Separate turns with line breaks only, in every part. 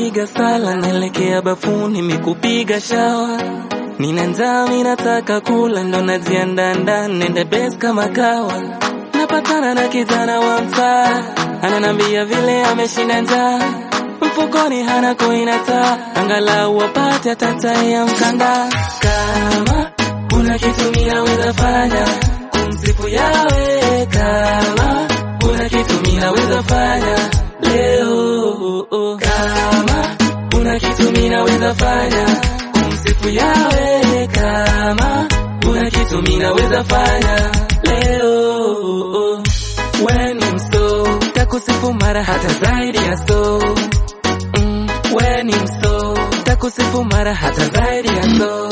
napiga sala, naelekea bafuni mikupiga shawa. Nina njaa, mi nataka kula, ndo najiandaa ndani, nende base kama kawa. Napatana na kijana wa mtaa, ananambia vile ameshinda njaa, mfukoni hana koinata, angalau wapate tata ya mkanda. Kama kuna kitu mi naweza fanya kumsifu yawe, kama kuna kitu mi naweza fanya leo, kama kuna kitu mi naweza fanya kumsifu yawe, kama kuna kitu mi naweza fanya leo. When I'm so takusifu mara hata zaidi ya so mm, when I'm so takusifu mara hata zaidi ya so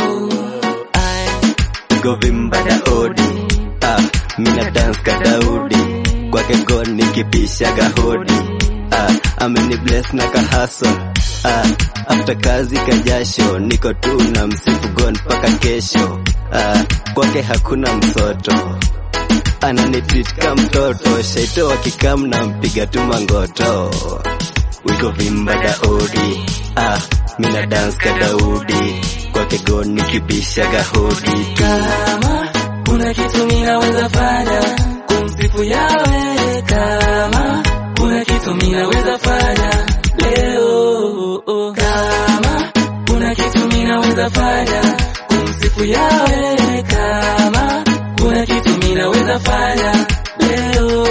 Ai.
govimba daodi ah, mina dance ka daudi kwake god nikipishaga hodi ah, ameni bless na kahaso ah, after kazi kajasho niko tu na msifu god mpaka kesho ah, kwake hakuna msoto ananitreat ka mtoto shaito wakikam na mpiga tu mangoto wiko vimba daudi ah, mina dance ka daudi kwake god nikibishaga hodi
kama kuna kitu mi naweza fanya kumsifu yawe, kama kuna kitu mi naweza fanya leo, kama kuna kitu mi naweza fanya kumsifu yawe, kama kuna kitu mi naweza fanya leo,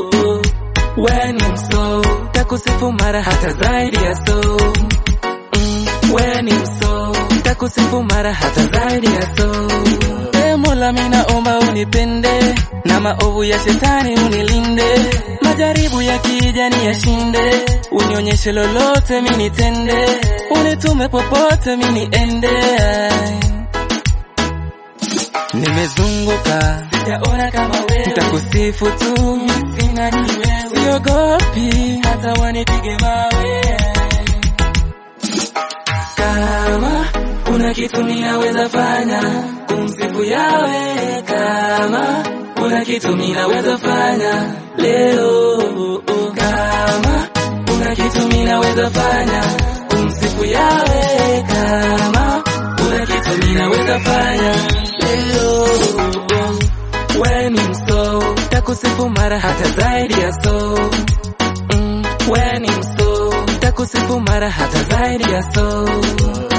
when I'm so takusifu mara hata zaidi ya so mm, when I'm so takusifu mara hata zaidi ya so E Mola, mimi naomba unipende na maovu ya shetani unilinde, majaribu ya kijani yashinde, unionyeshe lolote mimi nitende, unitume popote mimi niende. Nimezunguka sijaona kama wewe, nitakusifu tu, sina ni wewe, siogopi hata wanipige mawe kama kuna kitu ninaweza fanya kumsifu yawe, kama kuna kitu ninaweza fanya leo, kama kuna kitu ninaweza fanya kumsifu yawe, kama kuna kitu ninaweza fanya leo, when I'm so takusifu mara hata zaidi ya so mm, when I'm so takusifu mara hata zaidi ya so